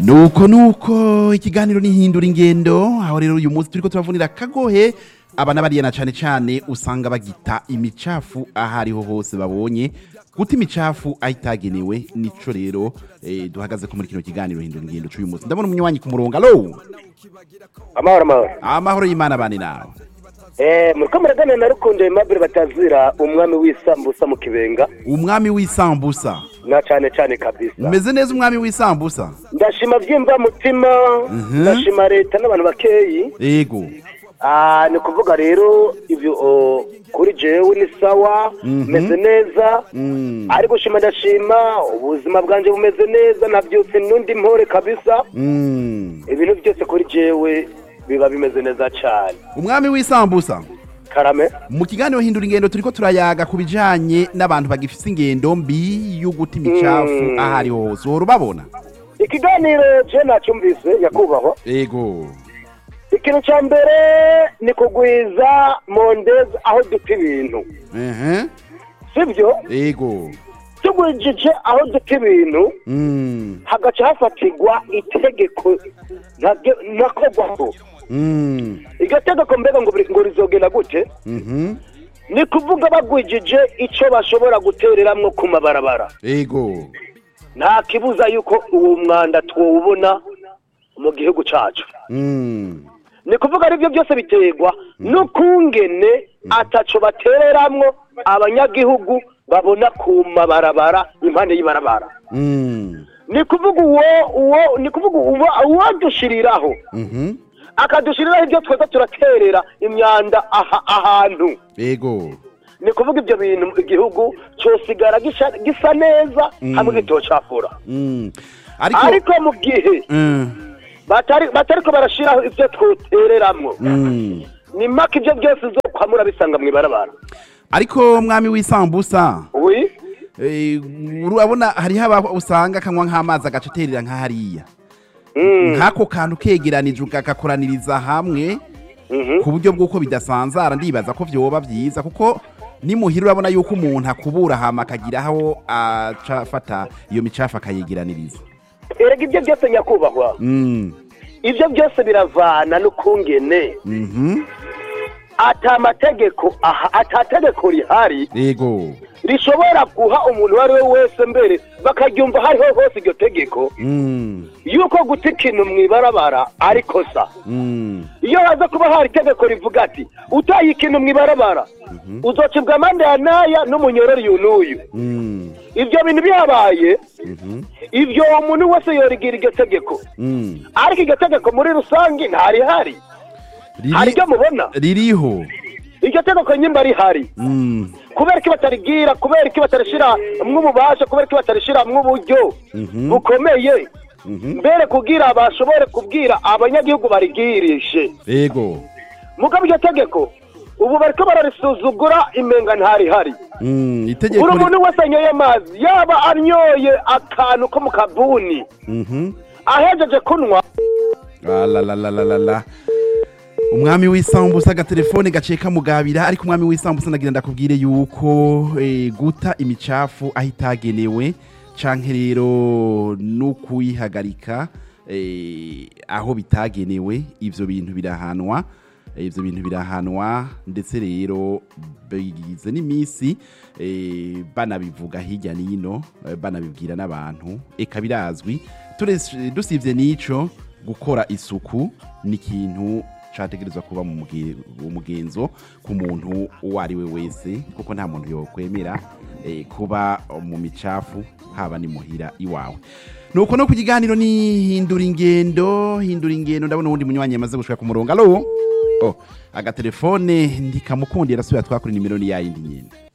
nuko nuko ikiganiro nihindura ingendo aho rero uyu munsi turiko turavunira kagohe aba n'abariya na cane cane usanga bagita imicafu aho ariho hose babonye guta imicafu aho itagenewe nico rero eh, duhagaze ko muri kino kiganiro hindura ingendo c'uyu munsi ndabona umunywanyi ku murongo alo amahoro amahoro amahoro y'imana bane nawe eh muriko muraganira na rukundo aimable batazira umwami w'isambusa mu kibenga umwami w'isambusa na cane cane kabisa umeze neza umwami w'isambusa ndashima vyimva mutima ndashima leta n'abantu bakeyi ego Ah, ni kuvuga rero ivyo oh, kuri jewe ni sawa meze neza Mm. ariko shima ndashima ubuzima bwanje bumeze neza navyutse nundi mpore kabisa Mm. ibintu byose kuri jewe biba bimeze neza cane umwami w'isambusa karame mu kiganiro hindura ingendo turiko turayaga ku bijanye n'abantu bagifise ingendo mbi yo guta imicafu Mm. aho ariho hose uhora ubabona ikiganiro je nacyumvise nyakubahwa ego ikintu cya mbere ni kugwiza mondezi aho duta ibintu ehe sibyo ego tugwijije aho duta ibintu Mm. hagaca hafatirwa itegeko ntabyo- ntakogwaho Mm. iryo tegeko mbega ngo buri- ngo rizogenda gute Mhm. ni kuvuga bagwijije icyo bashobora gutereramwo ku mabarabara ego nta kibuza yuko uwo mwanda twawubona mu gihugu cyacu Mm. ni kuvuga aribyo byose biterwa n'ukungene ataco batereramwo abanyagihugu babona ku mabarabara impande y'ibarabara Mm. ni kuvuga uwo uwo ni kuvuga uwo uwadushiriraho Mhm. akadushiriraho ibyo tweza turaterera imyanda aha ahantu ego ni kuvuga ibyo bintu igihugu cyosigara gisha- gisa neza hamwe gitocafura Mm. ariko ariko mu gihe Mm. batari batariko barashiraho ibyo twotereramwo Mm. ni maka ibyo byose uzokwamura bisanga mu ibarabara ariko mwami w'isambusa wi eh, urabona hariho aba usanga akanywa nk'amazi agacaterera nk'ahariya Mm, nk'ako kantu kegeranije ukagakoraniriza hamwe mhm. ku buryo bw'uko bidasanzara ndibaza ko vyoba vyiza kuko nimuhira urabona yuko umuntu akubura hama akagira aho aca afata iyo micafu akayegeraniriza erega ibyo byose nyakubahwa Mm. ibyo byose biravana n'ukungene Mhm. ata mategeko aha ata tegeko rihari ego rishobora guha umuntu uwo ari we wese mbere bakaryumva hariho hose iryo tegeko Mm. yuko guta ikintu mu ibarabara ari kosa Mm. iyo haza kuba hari itegeko rivuga ati utaye ikintu mu ibarabara uzocibwa amande ya naya n'umunyorori uyu n'uyu Mm. ibyo bintu bihabaye Mhm. ibyo umuntu wese yorigira iryo tegeko Mm. ariko iryo tegeko muri rusange ntarihari Riri- hari ibyo mubona ririho iryo tegeko nyimba rihari Mm. kubera ko batarigira kubera ko batarishira mw'ububasha kubera ko batarishira mw'uburyo Mhm. bukomeye Mhm. mbere kugira bashobore kubwira abanyagihugu barigirishe ego mugabo iryo tegeko ubu bariko bararisuzugura imenga ntarihari Mm. itegeko buri ri- muntu wese anyoye amazi yaba anyoye akantu ko mu kabuni Mhm. ahejeje kunywa Alalalalala. umwami w'isambusa agatelefone gaciye kamugabira ariko umwami w'isambusa nagira ndakubwire yuko eh, guta imicafu aho itagenewe canke rero no kuyihagarika eh, aho bitagenewe ivyo bintu birahanwa Eh, ivyo bintu birahanwa ndetse rero bigize n'iminsi eh, banabivuga hirya n'ino eh, banabibwira n'abantu eka birazwi Turese- dusivye n'ico gukora isuku ni ikintu categerezwa kuba mu muge- umugenzo ku muntu uwo ari we wese kuko nta muntu yokwemera eh, kuba mu micafu haba ni muhira iwawe nuko no ku kiganiro ni hindura ingendo hindura ingendo ndabona uwundi munywanyi yamaze gushika ku murongo alo oh, agatelefone ndikamukundira asubira twakuri nimero ni yayindi nyene